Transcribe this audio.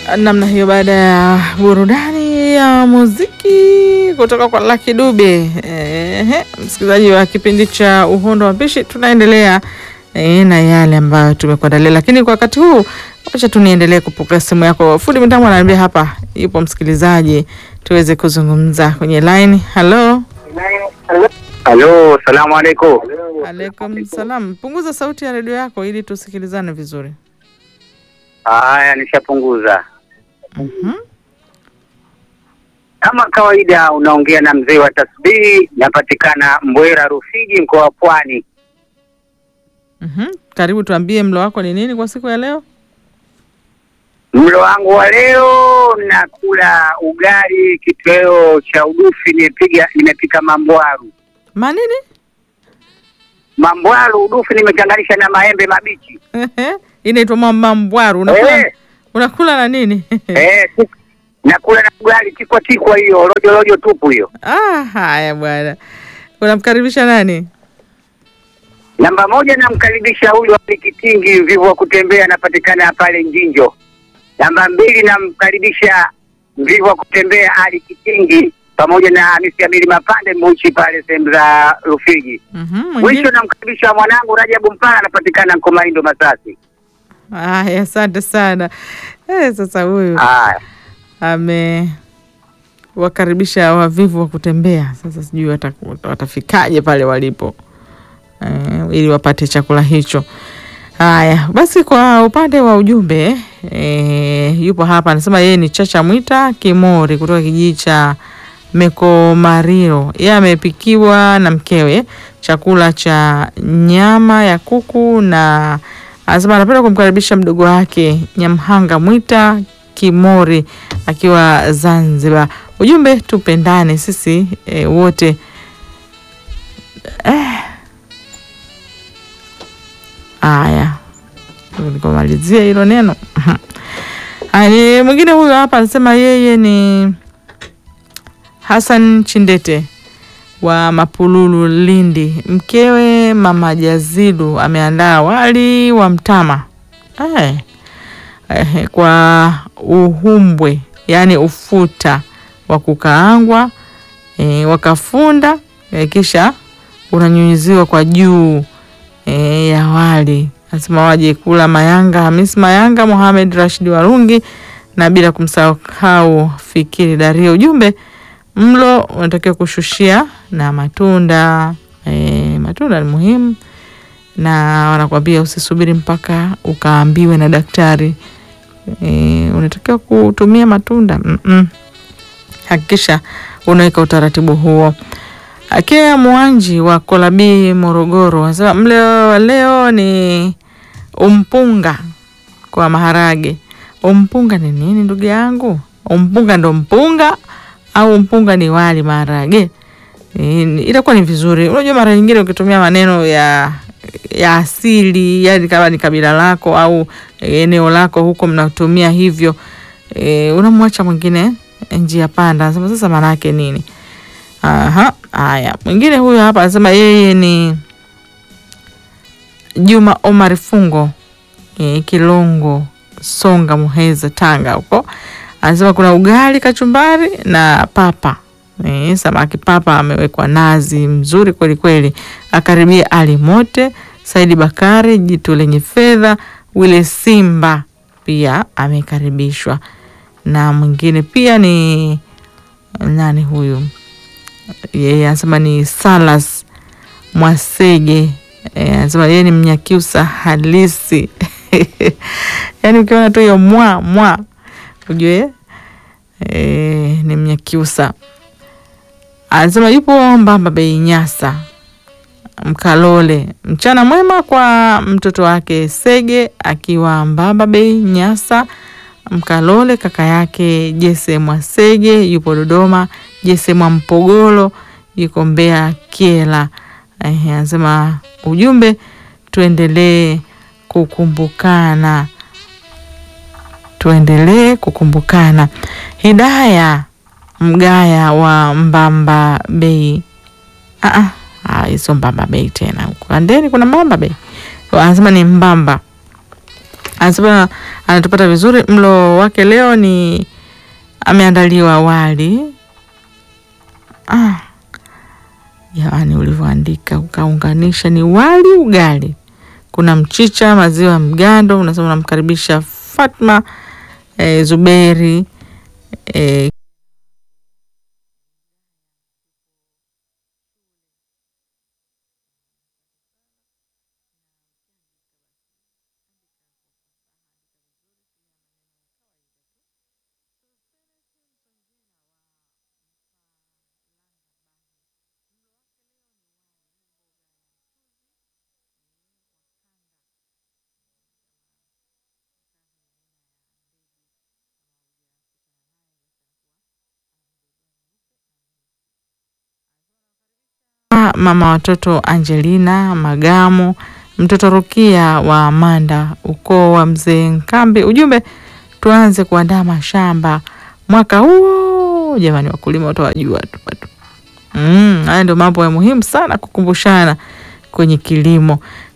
namna hiyo, baada ya burudani ya muziki kutoka kwa Lucky Dube. Ehe, msikilizaji wa kipindi cha Uhondo wa Pishi, tunaendelea e, na yale ambayo tumekuandalia, lakini kwa wakati huu acha tu niendelee kupokea simu yako. Fundi mitambo ananiambia hapa yupo msikilizaji, tuweze kuzungumza kwenye line. Halo, Halo, salamu alaikum. alaikum salam. Punguza sauti ya redio yako ili tusikilizane vizuri. Haya, nishapunguza. Mhm. Kama kawaida, unaongea na mzee wa tasbihi, napatikana Mbwera Rufiji, mkoa wa Pwani. Mhm. Karibu, tuambie mlo wako ni nini kwa siku ya leo? Mlo wangu wa leo nakula ugali, kitoweo cha udufi, nimepiga nimepika mambwaru. Manini? Mambwaru udufi nimechanganisha na maembe mabichi. Inaitwa mambwaru. Unakula, Eh, unakula na nini? eh, tik- nakula na ugali tikwa tikwa, hiyo rojo rojo tupu hiyo. Ah, haya bwana, unamkaribisha nani? Namba moja namkaribisha huyu Ali Kitingi mvivu wa kutembea, anapatikana pale Njinjo. Namba mbili namkaribisha mvivu wa kutembea Ali Kitingi pamoja na Hamisi Abili Mapande Muchi pale sehemu za Rufiji. Mhm, Mwisho mwingine. namkaribisha mwanangu Rajabu Mpana, anapatikana Nkomaindo Masasi. Haya, asante sana. Eh, sasa huyu Haya, amewakaribisha wavivu wa kutembea. Sasa sijui wata- watafikaje pale walipo eh, ili wapate chakula hicho. Haya basi, kwa upande wa ujumbe eh, yupo hapa anasema yeye ni Chacha Mwita Kimori kutoka kijiji cha Mekomariro. Yeye amepikiwa na mkewe chakula cha nyama ya kuku na anasema anapenda kumkaribisha mdogo wake Nyamhanga Mwita Kimori akiwa Zanzibar. Ujumbe, tupendane sisi e, wote Haya, nikomalizia hilo neno. Haya, mwingine huyo hapa anasema yeye ni Hassan Chindete wa Mapululu, Lindi. Mkewe mama Jazidu ameandaa wali wa mtama eh, eh, kwa uhumbwe, yaani ufuta wa kukaangwa eh, wakafunda eh, kisha unanyunyiziwa kwa juu e, ya wali. Nasema waje kula Mayanga Hamis Mayanga, Mohamed Rashid Warungi na bila kumsahau Fikiri Dario. Ujumbe, mlo unatakiwa kushushia na matunda e, matunda ni muhimu, na wanakwambia usisubiri mpaka ukaambiwe na daktari e, unatakiwa kutumia matunda mm -mm. Hakikisha unaweka utaratibu huo. Akea Mwanji wa Kolabii Morogoro anasema mlo wa leo ni umpunga kwa maharage. Umpunga ni nini ndugu yangu? Umpunga ndo mpunga au mpunga ni wali maharage? E, itakuwa ni vizuri. Unajua mara nyingine ukitumia maneno ya ya asili, yani kama ni kabila lako au eneo lako huko mnatumia hivyo e, unamwacha mwingine njia panda. Anasema sasa maana yake nini? Aha, haya. Mwingine huyo hapa anasema yeye ni Juma Omar Fungo e, Kilongo Songa Muheza Tanga huko. Anasema kuna ugali kachumbari na papa e, samaki papa amewekwa nazi mzuri kweli kweli. Akaribia Ali Mote, Saidi Bakari, jitu lenye fedha, Wile Simba pia amekaribishwa, na mwingine pia ni nani huyu yeye anasema ni Salas Mwasege Eh, anasema yeye ni Mnyakyusa halisi yaani ukiona tu hiyo mwa mwa ujue eh, ni Mnyakyusa. Anasema yupo Mbamba Bei Nyasa Mkalole. Mchana mwema kwa mtoto wake Sege akiwa Mbamba Bei Nyasa Mkalole, kaka yake Jese Mwasege yupo Dodoma, Jese Mwampogolo yuko Mbeya Kiela. Ehe, anasema ujumbe, tuendelee kukumbukana, tuendelee kukumbukana. Hidaya Mgaya wa Mbamba Bei. Ah, ah, sio Mbamba Bei tena, huko Andeni kuna Mbamba Bei, anasema ni Mbamba Anasema anatupata vizuri. Mlo wake leo ni ameandaliwa wali. Ah, jamani, ulivyoandika ukaunganisha ni wali ugali, kuna mchicha, maziwa mgando. Unasema unamkaribisha Fatma eh, Zuberi eh, mama watoto Angelina Magamo, mtoto Rukia wa Amanda, ukoo wa mzee Nkambi. Ujumbe, tuanze kuandaa mashamba mwaka huo. Jamani, wakulima watawajua tu bado. Mm, haya ndio mambo ya muhimu sana kukumbushana kwenye kilimo.